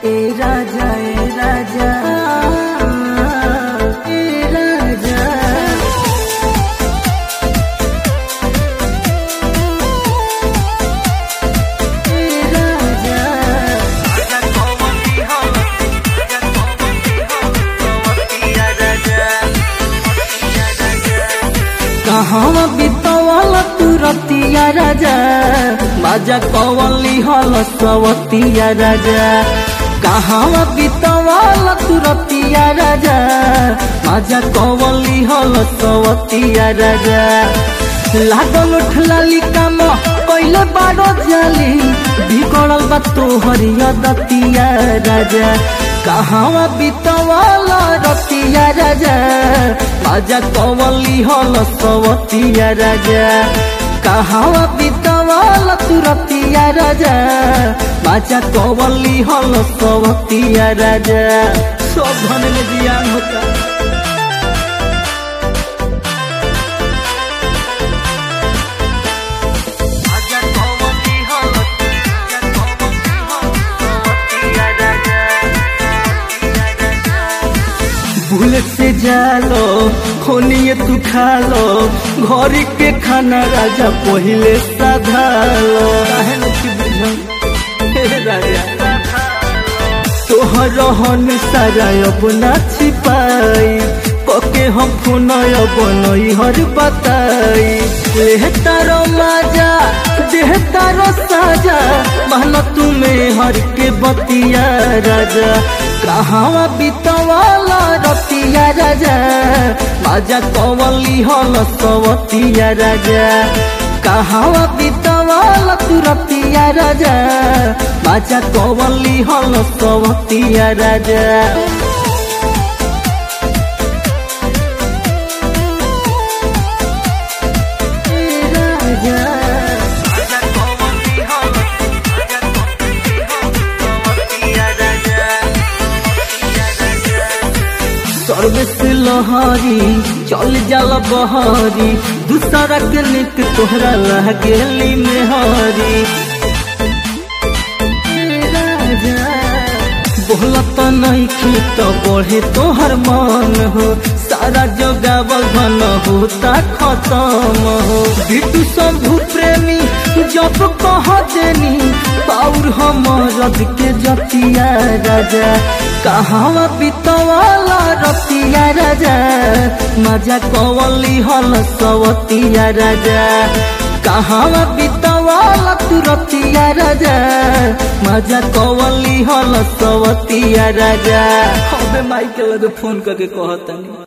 ए राजा ए राजा ए राजा ए राजा कहाँ बितवल तू रतिया राजा बाजा कवली हल सवतिया राजा कहाँ बितवल तू रतिया राजा बाजा कवली हल सवतिया राजा लागल उठलाली काम कैले बारो जाली बिगड़ल बा तोहरिया दतिया राजा कहाँ बितवल रतिया राजा बाजा कवली हल सवतिया राजा कहाँ बितवल तू रतिया राजा बाजा कवली हल सवतिया राजा सब धन में जियान होता बुलेट से जालो खोनिए तू खालो घर के खाना राजा पहिले साधालो काहे न की बुझल हे राजा तोहर रहन सारा अब ना छिपाई पके हम फोन अब नई हर बताई ले तारो माजा देह तारो साजा मान तुम्हें हर के बतिया राजा कहाँ बितवाला रतिया राजा माजा कवली हल सवतिया राजा कहाँ बितवाला तू रतिया राजा माजा कवली हल सवतिया राजा सर्विस लहरी चल जाला बहरी दूसरा के निक तोहरा रह गेली मेहरी बोलत नहीं खीत बढ़े तोहर मन हो सारा जोगावल धन होता खत्म हो बिटू शंभु प्रेमी जब कह देनी पाउर हमरद के जतिया राजा कहाँ बितवाला रतिया राजा मजा कवली हल सवतिया राजा कहाँ बितवाला तू रतिया राजा मजा कवली हल सवतिया राजा अबे माइकल फोन करके कहता